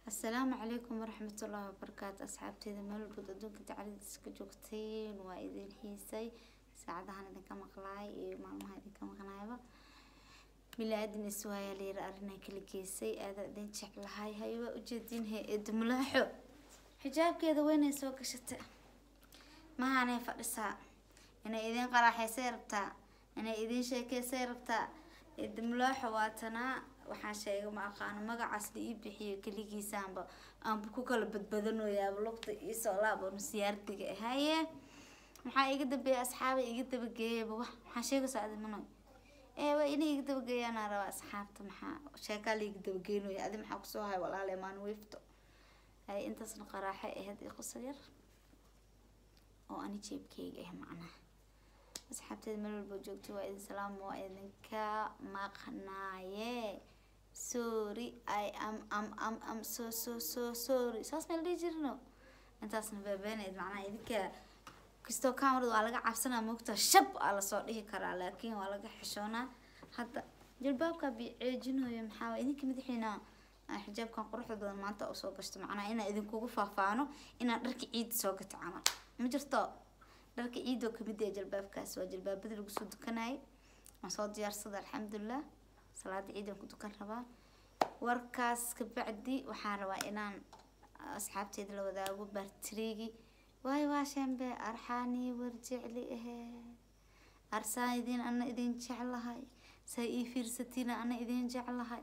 asalaamu calaykum waraxmatullaahi wabarakaatu asxaabteeda meel walbood adduunka dacaladiisa ka joogteen waa idin xiisay saacadahan idinka maqlaay iyo maalmaha idinka maqnaayba bilaadan iswaayaa layiri arrinaa kala geysay aada idin jeclahay hay waa ujeedin he edmulaaxo xijaabkeeda weynay soo gashatay mahaanay fadhisaa inay idin qaraaxaysay rabtaa inay idin sheekeysay rabtaa edmulaaxo waatanaa waxaan sheegay ma aqaano magacaas la ii bixiyo keligiisaanba aanba ku kala badbadanoyaaba lugta iisoo laabanu siyaardiga ahaye maxaa iga dambeeya asxaaba iga dabageeyaba wax maxaa sheegaysaa adi manoy ee waa inay iga dabageeyaanaa rabaa asxaabta maxaa sheekaa la iga dabageynaya adi maxaa kusoo hay walaale maan wiifto hay intaasna qaraaxay ahayd ii qosol yar oo ani jeebkeyga ah macnaha asxaabteeda meel walba joogto waa idin salaam waa idinka maqnaaye sorry i am am am am so so so sorry saas meel dhihi jirno intaasna beebeenayd macnaha idinka kastoo camerada waa laga cabsanaa moogta shab aa lasoo dhihi karaa laakiin waa laga xishoonaa hadda jalbaabka biceejinayo maxaa waa idinka madaxiina xijaabkan quruxda badan maanta usoo gashto macnaha inaa idinkugu faafaano inaa dharka ciida soo gato camal ma jirto dharka ciidoo kamid ee jalbaabkaas waa jalbaabadii lagu soo dukanayay waan soo diyaarsada alxamdulilah salaada ciidan ku dukan rabaa warkaas kabacdi waxaan rabaa inaan asxaabteeda la wadaago baartiriigi waay waa shambe arxaanii war jecli ahee arsaan idin ana idin jeclahay saa ii fiirsatiina ana idin jeclahay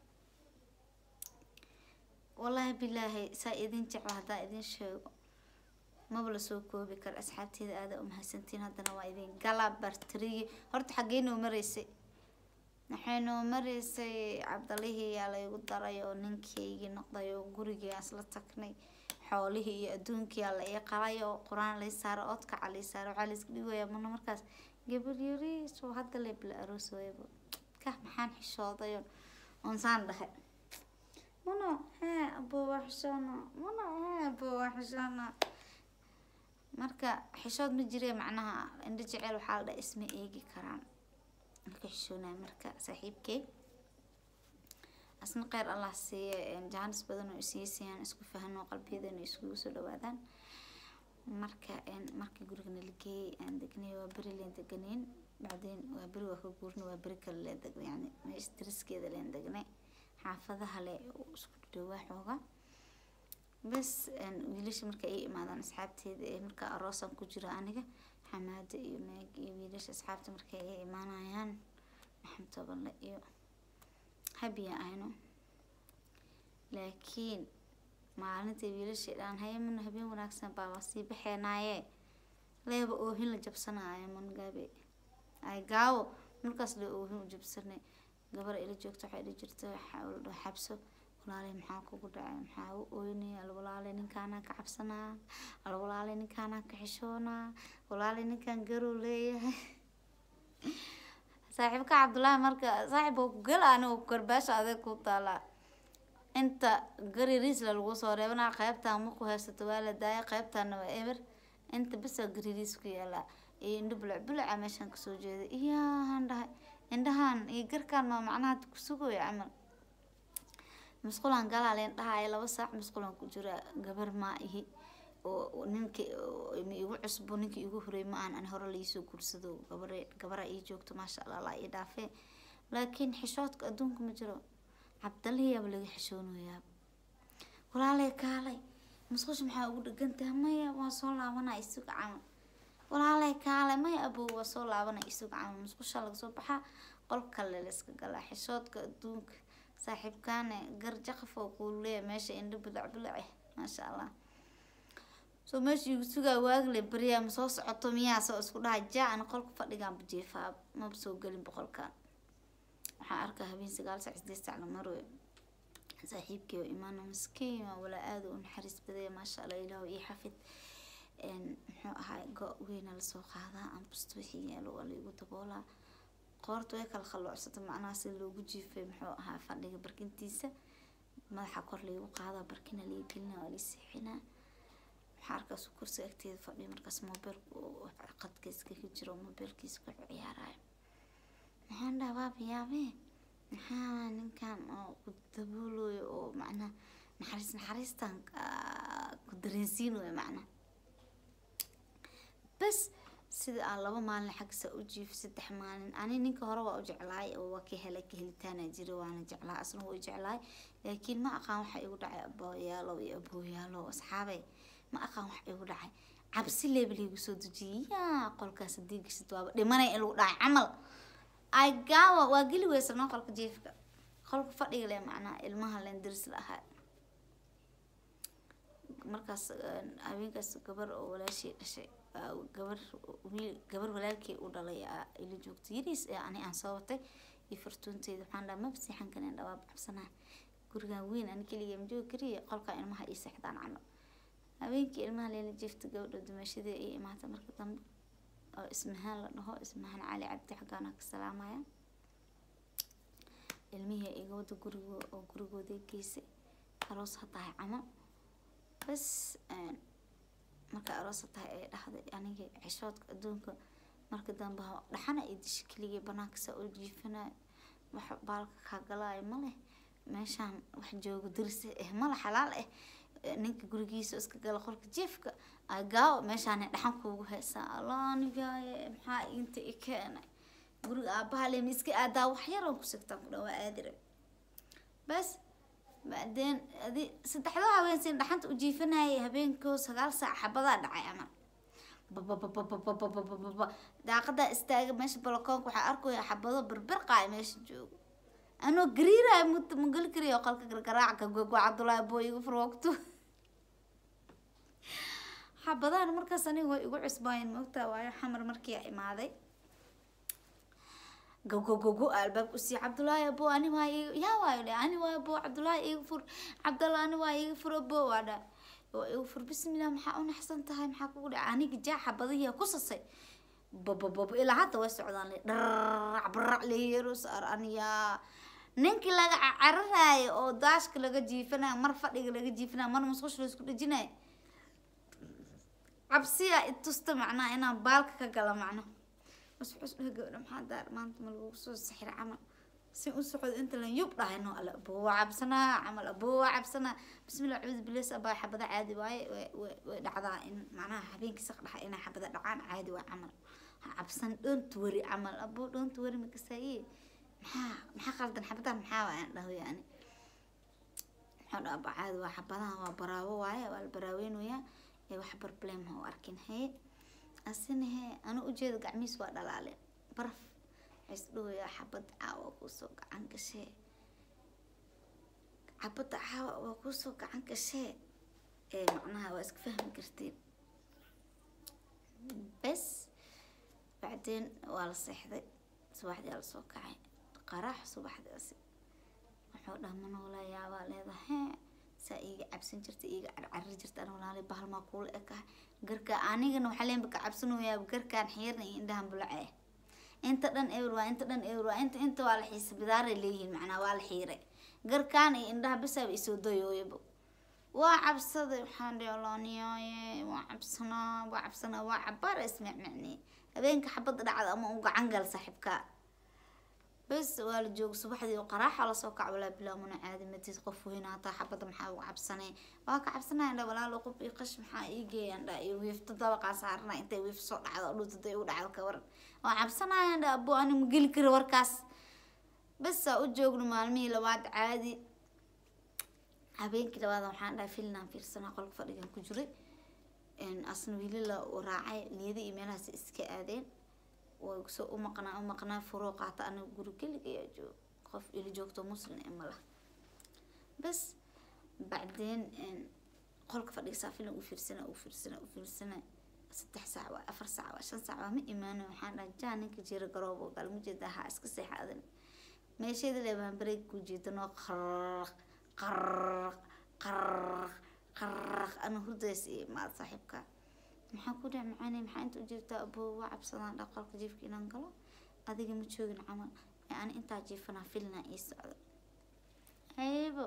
wallaahi bilaahi saa idin jecla haddaa idin sheego maba lasoo koobi karo asxaabteeda aada umahadsantiin haddana waa idin galaa bartiriyi horta xaggee noo maraysay waxay noo maraysay cabdalihii yaa laygu daray oo ninkaygii noqday oo gurigii aan isla tagnay xoolihii iyo adduunkii aa la ii qalay oo qur-aan lay saaro oodkaca lay saaro waxaa layska dhigayaa muna markaas gabar yariis oo hadda lay bila aroosooyaba kah maxaan xishoodayo oon saan dhahay muna hee aboo waa xishoona muna hee aboo waa xishoona marka xishood ma jiree macnaha indho jeceel waxaa la dhaha isma eegi karaan marka xishoonaya marka saaxiibkey asna kheyr allah siiye jaanis badan oo isiisayaan isku fahano qalbiyadana iskugu soo dhawaadaan marka markii gurigana la geeyey aan degnay waa beri leen deganeyn bacdeen waa beri waa ka guurna waa beri kale leen degnay yani meesha dariskeeda leen degnay xaafadaha le isku dhawaa xooga bas wiilasha marka ay imaadaan asxaabteeda ee marka aroosan ku jira aniga xamaada iyo meeg iyo wiilasha asxaabta marka ay imaanayaan maxamed tobanle iyo habiya ahno laakiin maalintai wiilasha dhaan haye mana habeen wanaagsan baa waa sii baxeenaaye leeba oohin la jabsanaayo mangaabe ay gaawo markaas le oohin u jabsanay gabar ila joogto waxay dhi jirta la xabso walaaley maxaa kugu dhacay maxaa u ooynaya alwalaaley ninkaanaa ka cabsanaa alwalaaley ninkaanaa ka xishoonaa walaaley ninkaan garow leeyahay saaxiibka cabdullaahi marka saaxiib oo ku gala anigo garbaasha adeeg ku taalaa inta gaririisla lagu soo reebanaa qeybtaan maku haysato waa la daaya qeybtaana waa eber inta bisa gaririis ku yaalaa iyo indho bulac bulaca meeshaan kasoo jeeda iyahan dhahay indhahan iyo garkaan maa macnaha kusugoya camal masquulaan galaa leen dhahaayo laba saac masquulaan ku jira gabar maa ihi oo ninka ma igu cusbo ninka igu horey ma aan ani hore laisoo guursado gabar gabara ii joogto maasha allah laa ii dhaafee laakiin xishoodka adduunka ma jiro cabdalahiyaaba laga xishoonayaaba walaaley kaalay masquusha maxaa ugu dhegantaha maya waa soo laabanaa isuga camal walaaley kaalay maya abow waa soo laabanaa isuga camal masquusha laga soo baxaa qol kale layska galaa xishoodka adduunka saaxiibkaane garjaqaf oo kuu leeya meesha indho bilac bilace maasha allah soo meesha igu sugaa waagle beriyaa ma soo socoto miyaa soo isku dhaha jaa ana qolka fadhigaan bajeefaa maba soo gelin boqolkan waxaan arkaa habeen sagaal sac sideed sac la maroyo saaxiibkii oo imaano maskiin waa walaa aada u naxariis badaya maasha allah ilaahu ii xafid muxuu ahaa go- weyna lasoo qaadaa ambusto wixii yaalo waa laigu daboolaa qoorta way kala khalloocsata macnaha si loogu jiifay muxuu ahaa fadhiga barkintiisa madaxa kor laygu qaadaa barkina laga gelina waa lii seexinaa waxaa arkaas kursi agteeda fadhiya markaas mobeelku qadkaiska ka jiro mobeelkiisa ku ciyaarayo maxaan dhaha waaba yaabee maxaa ninkan oo ku daboolayo oo macnaha naxariis naxariistan ku dareensiin wey macna bas sida aan laba maalin xagsa u jiif saddex maalin ani ninka hore waa u jeclaay oo waa ka helay ka helitaana jira waana jeclaa asna waa u jeclaay laakiin ma aqaan waxa igu dhacay abooyaalo iyo abooyaalo asxaabay ma aqaan wax igu dhacay cabsi leebel igu soo dejiyay yaa qolkaas hadii gashid waaba dhimanay in lagu dhacay camal ay gaawa waa geli weysa noo qolka jiifka qolka fadhiga le macnaha ilmaha len diris la ahaa markaas haweenkaas gabar oo walaashii dhashay gabar wiil gabar walaalkii u dhalay ila joogtay yariis ee ani aan soo watay iyo fartuunteeda waxaan dhaha maba seexan karin dhawaab cabsanaa gurigan weyn ani keliya ma joogi kariya qolka ilmaha ii seexdaan camal habeenkii ilmaha leela jiifta gabadha dumashadii ay imaatay marka dambe oo ismahaan la dhaho ismahaan cali cabdi xaggaana ka salaamaya ilmihii iga wada gurigo oo gurigooda geysay aroos ha tahay camal bas marka aroos ha tahay ay dhahday aniga xishoodka adduunka marka dambe dhaxana ay disha keligii banaanka saa u jiifanayo wax baalka kaa galaayo ma leh meeshaan wax joogo diris eh mala xalaal eh ninka gurigiisa iska gala qolka jiifka ay gaawo meeshaan dhaxan kuugu haysaa allah anigaaye maxaa inta i keenay guriga aabaha le miska aadaa wax yar oo ku sigtaan ku dhawaa aadire bas bacdeen adi saddexda haweensin dhaxanta u jiifanayay habeenkoo sagaal saac xabadaa dhacay camal bababababababababa daaqadaa istaaga meesha balakoonka waxaa arkaya xabado berbirqaay meesha joogo anoo gariiraya mut magali kariyo qolka gargaraaca gogo cabdullaahi boo igu furwogto xabadahan markaas aniga way igu cusbaayeen moogtaa waayo xamar markii imaaday gogogogo albaabka usii cabdullaahi abo ani waa iga yaa waayo dhe ani waa abo cabdullaahi iga fur cabdallah ani waa iga fur abo waa dha waa iga fur bismillah maxaa u naxsan tahay maxaa kugu dhaca aniga jaa xabadihiya ku sasay babababa ilaa hadda way socdaan le dharrac barac leeyaro saar aniyaa ninkii laga cararaayo oo daashka laga jiifanayo mar fadhiga laga jiifanayo mar musqusha laisku dhejinayo cabsiya itusta macnaha inaan baalka ka gala macno masxus dhaha gabadha maxaa daar maanta ma lagu soo sixira camal si u socdo inta lan yub dhahayno alla aboowa cabsanaa camal aboowa cabsanaa bismillah cuudu bilis abaa xabada caadi waaye way dhacdaa in macnaha habeenkii saq dhaxa inay xabada dhacaan caadi waa camal ha cabsan dhonta wari camal aboo dhonta wari makasaaye maxaa maxaa qaldan xabadan maxaa waa aan dhaho yani maxaa dhaa abaa caadi waa xabadahan waa baraawo waaye waa la baraaweynayaa ee wax barblem ha u arkin haye asina hee anu ujeeda gacmihiis waa dhalaaleen baraf waxays dhahoyaa xabad caawa kuusoo gacan gashee xabadda caawa waa kuusoo gacan gashee ee macnaha waa iska fahmi kartiin bes bacdeen waa la seexday subaxdii aa lasoo kacay qaraax subaxdaasi wuxuu dhaha manoolaa yaabaa leedahay saa iiga cabsan jirta iiga carcari jirta ana walaali bahalmaa kuula ekahay garka anigana waxaa leenba ka cabsanayaa garkaan xiirna iyo indhahan bulace inta dhan ewer waa inta dhan ewer waa inta inta waa la xiisa bidaaray leeyihiin macnaa waa la xiiray garkaan iyo indhaha bisaaba isoo dayooyaba waa cabsaday waxaan dhihi alaaniyaaye waa cabsanaa waa cabsanaa waa cabaar ismicmicni habeenka xabadda dhacda ama u gacan gal saaxiibka bes waa la jooga subaxdii oo qaraaxa lasoo kac walaa bilaa mana caadi matid qof weyna hataa xabadda maxaa uga cabsanay waa ka cabsanaya dha walaalo qof iyo qash maxaa ii geeyaan dha iyo wiifta dabaqaa saarna intay wiif soo dhacdo dhultaday u dhacdo ka waran waa cabsanaya dha abo ani ma geli kara warkaas bes saa u joogno maalmihii labaad caadi habeenkii labaad waxaan dhahay filnaan fiirsanaa qolka fadhigan ku jiray asna wiili la raacay liyada iyo meelahaas iska aadeen way soo u maqnaa u maqnaa furoo qaata aniga guri keligayaa joog qof ili joogto muslim ee ma laha bas bacdeen qolka fadhigisaa filan u fiirsana u fiirsana u fiirsana saddex saac waa afar saac waa shan saac waa ma imaano waxaan dhahay jaa ninka jira garoob oo kale ma jeeda ha iska seexa adan meesheeda leebaan bareeg ku jeedanoo qarraq qarraq qarraq qarraq ana hurdays iyo maad saaxiibka maxaa ku dhac macaanay maxaa inta ujeegtaa aboo waa cabsadaan dha qolka jiifka inaan galo adiga ma joogin camal ee ani intaa jiifanaa filna ii socda haybo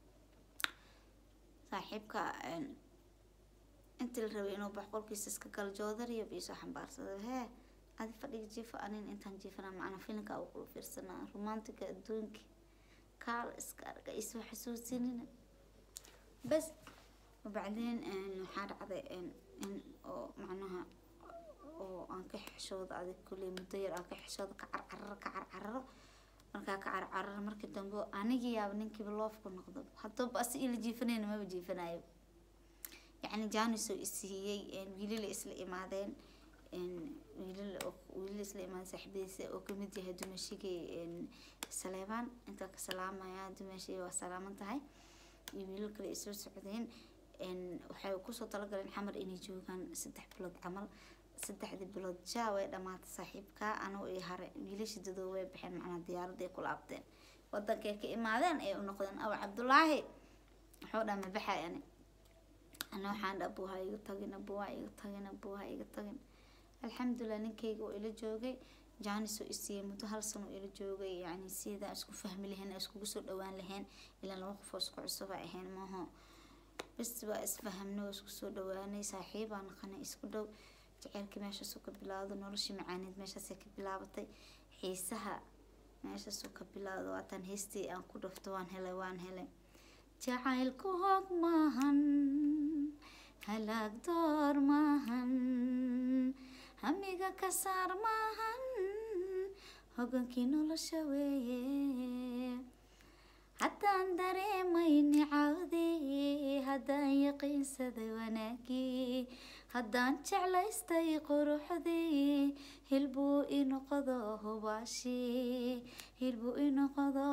saaxiibka intii la rabay inuu bax qolkiisa iska galo joodariyo biisoo xambaarsada hee adi fadhiga jiifa anin intaan jiifanaa macna filinka u kula fiirsanaa romantiga adduunka kaal iska arga isoo xasuusinina bas wabacdeen waxaa dhacday in oo macnaha oo aan ka xishooda adig kulley muddo yar aan ka xishooda ka carcararo ka carcararo markaa ka carcararo markii dambe anigii yaaba ninkiiba loofku noqdo haddaba asi ila jiifanayna maba jiifanayo yacni jaanisoo isiiyey wiilala isla imaadeen wiilal wiilal isla imaadeen saaxiibadiisa oo kamid yahay dumashigii saleebaan intaa ka salaamaya dumashigii waa salaaman tahay iyo wiilal kale ay soo socdeen waxay kusoo talagaleen xamar inay joogaan saddex bilood camal saddexdii bilood jaa way dhamaatay saaxiibka anuu iyo hare wiilasha dadoo way baxeen macnaa diyaaraday ku laabteen wadankay ka imaadeen ay u noqdeen aw cabdulaahi wuxuu dhaa ma baxay ani ana waxaan dha abuuha iga tagin abuuha iga tagin abuuha iga tagin alxamdulilah ninkayga oo ila joogay jaanis oo isiiyey muddo hal sano ila joogay yani sidaa isku fahmi lahayn iskugu soo dhawaan lahayn ilaa laba qof oo isku cusuba ahayn maaho bas waa isfahamnay oo isku soo dhawaanay saaxiibaa naqanay isku dhow jaceylkii meeshaasuu ka bilaawdo noloshii macaaneed meeshaasay ka bilaabatay xiisaha meeshaasuu ka bilaawdo waataan heystii aan ku dhafto waan helay waan helay jacaylku hoog maahan halaag door maahan hamiga ka saar maahan hogankii nolosha weeye haddaan dareemayni cawdii haddaan yaqiinsaday wanaagii haddaan jeclaystay quruxdii hilbuu inoqodo hubaashii hilbuu inoqodo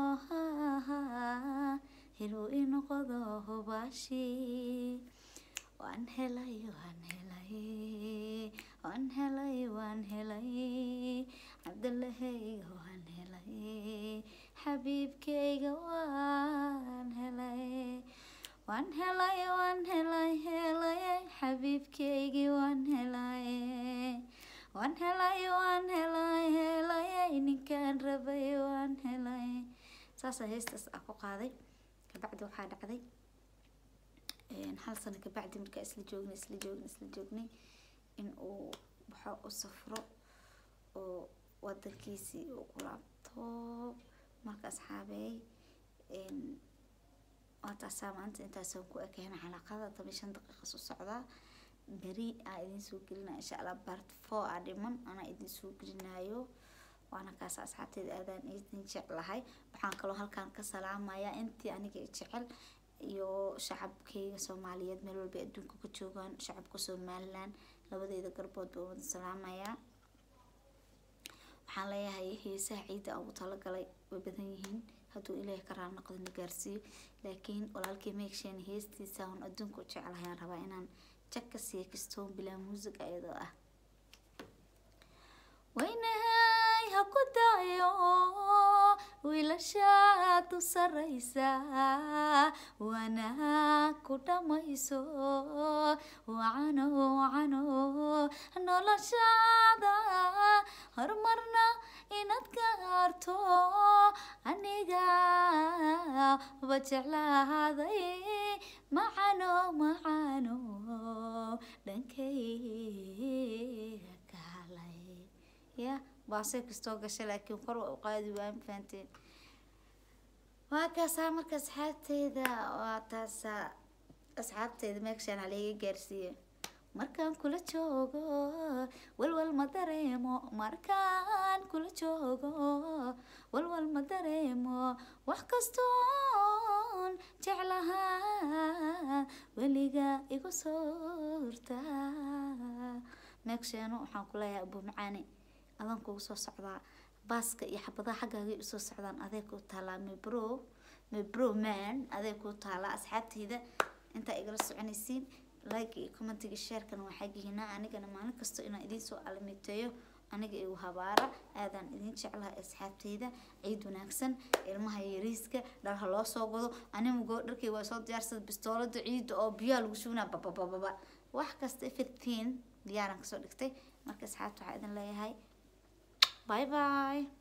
hilbuu inoqodo hubaashii waan helay waan helay waan helay waan helay cabdalahayga waan helay xabiibkayga waan helay waan helay waan helay helay xabiibkaygii waan helay waan helay waan helay helay ninkaan rabay waan helay saasa heestaas aa ku qaaday kabacdi waxaa dhacday hal sano kabacdi markaa isla joognay isla joognay isla joognay in uu waxo u safro oo wadankiisii uu ku laabto marka asxaabeey waa taasaa maanta intaasaan ku ekeyna xalaqada toban shan daqiiqas u socdaa beri aa idin soo gelinaya insha allah bart four aa dhiman anaa idin soo gelinayo waana kaas asxaabteeda aadaan idin jeclahay waxaan kaloo halkaan ka salaamayaa intii aniga jecel iyo shacabkeyga soomaaliyeed meel walba adduunka ka joogaan shacabka somaliland labadeeda garbood baa wada salaamayaa waxaan leeyahay heesaha ciidda aan ugu talagalay way badan yihiin hadduu ilaahay ka raal noqdo na gaarsiiyo laakiin walaalkii meegshan heestiisa aan adduunka u jeclahay aan rabaa inaan jag ka siiya kastoon bilaa muusig ayadoo ah waynahay ha ku dayo wiilashaad u saraysaa wanaag ku dhamayso wacano wacano noloshaada horumarna inaad gaarto aniga ba jeclaaday macano macano dhankayga kaalay ya baasay kastoo gashay laakiin kor waa u qaadi waa mafahanteen waa kaasaa marka asxaabteyda waa taasaa asxaabteyda meegshaan halaga gaarsiiye markaan kula joogo walwal ma dareemo markaan kula joogo walwal ma dareemo wax kastoon jeclahaa weliga igu soortaa meegshaano waxaan ku leeyahay abu macaane adan kugu soo socdaa baaska iyo xabadaha xaggaagay usoo socdaan adeeg ku taalaa mebro mebro man adeeg ku taalaa asxaabteyda intaa igala soconaysiin like iyo commentiga sharekana waa xaggihiina anigana maalin kasta inaan idiin soo alamiteeyo aniga igu habaara aadaan idin jeclahay asxaabteyda ciid wanaagsan ilmaha yariiska dharha loo soo godo animagoo dharkay waa soo diyaarsada bistoolada ciidda oo biyaa lagu shubnaa bababababa wax kasta everything diyaaran kasoo dhigtay marka asxaabta waxaa idin leeyahay bye bye